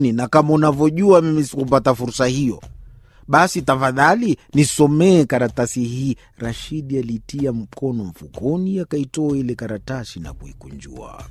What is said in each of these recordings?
na kama unavyojua mimi sikupata fursa hiyo, basi tafadhali nisomee karatasi hii. Rashidi alitia mkono mfukoni, akaitoa ile karatasi na kuikunjua.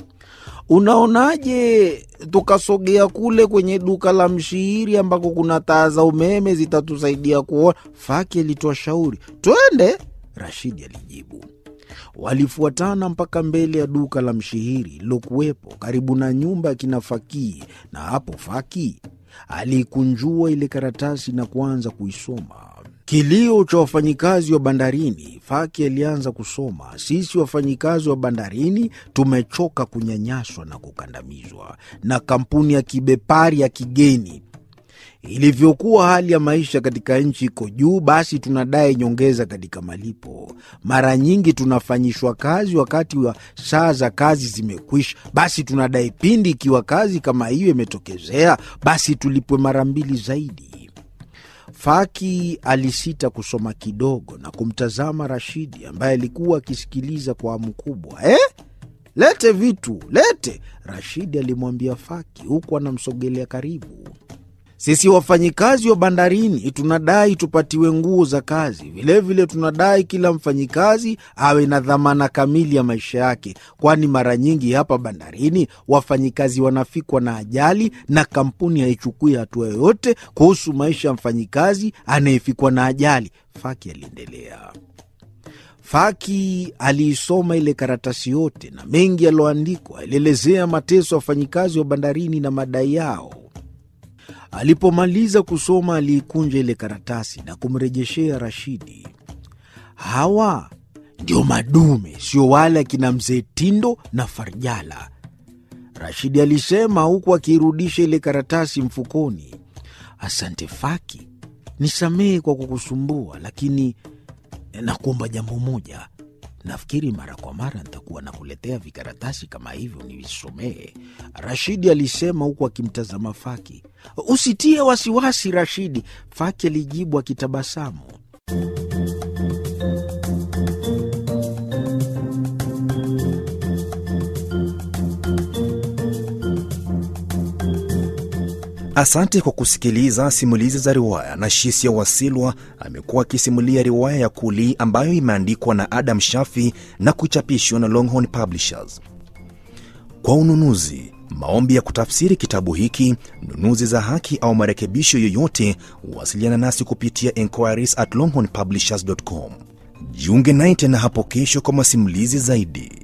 Unaonaje tukasogea kule kwenye duka la mshihiri ambako kuna taa za umeme zitatusaidia kuona? Faki alitoa shauri. Twende, Rashidi alijibu. Walifuatana mpaka mbele ya duka la mshihiri lilokuwepo karibu na nyumba ya kina Fakii, na hapo Faki aliikunjua ile karatasi na kuanza kuisoma. Kilio cha wafanyikazi wa bandarini. Faki alianza kusoma: sisi wafanyikazi wa bandarini tumechoka kunyanyaswa na kukandamizwa na kampuni ya kibepari ya kigeni. Ilivyokuwa hali ya maisha katika nchi iko juu, basi tunadai nyongeza katika malipo. Mara nyingi tunafanyishwa kazi wakati wa saa za kazi zimekwisha, basi tunadai pindi ikiwa kazi kama hiyo imetokezea, basi tulipwe mara mbili zaidi. Faki alisita kusoma kidogo na kumtazama Rashidi ambaye alikuwa akisikiliza kwa hamu kubwa. Eh, lete vitu, lete, Rashidi alimwambia Faki huku anamsogelea karibu. Sisi wafanyikazi wa bandarini tunadai tupatiwe nguo za kazi. Vilevile vile tunadai kila mfanyikazi awe na dhamana kamili ya maisha yake, kwani mara nyingi hapa bandarini wafanyikazi wanafikwa na ajali na kampuni haichukui hatua yoyote kuhusu maisha ya mfanyikazi anayefikwa na ajali. Faki aliendelea. Faki aliisoma ile karatasi yote na mengi yaliyoandikwa. Alielezea mateso ya wafanyikazi wa bandarini na madai yao. Alipomaliza kusoma aliikunja ile karatasi na kumrejeshea Rashidi. Hawa ndio madume, sio wale akina mzee Tindo na Farjala, Rashidi alisema huku akiirudisha ile karatasi mfukoni. Asante Faki, nisamehe kwa kukusumbua, lakini nakuomba jambo moja. Nafikiri mara kwa mara nitakuwa nakuletea vikaratasi kama hivyo nivisomee, Rashidi alisema huku akimtazama Faki. Usitie wasiwasi Rashidi, Faki alijibu akitabasamu. Asante kwa kusikiliza simulizi za riwaya. na Shisia Wasilwa amekuwa akisimulia riwaya ya Kuli ambayo imeandikwa na Adam Shafi na kuchapishwa na Longhorn Publishers. Kwa ununuzi, maombi ya kutafsiri kitabu hiki, nunuzi za haki au marekebisho yoyote, wasiliana nasi kupitia enquiries at longhornpublishers.com. Jiunge naye tena hapo kesho kwa masimulizi zaidi.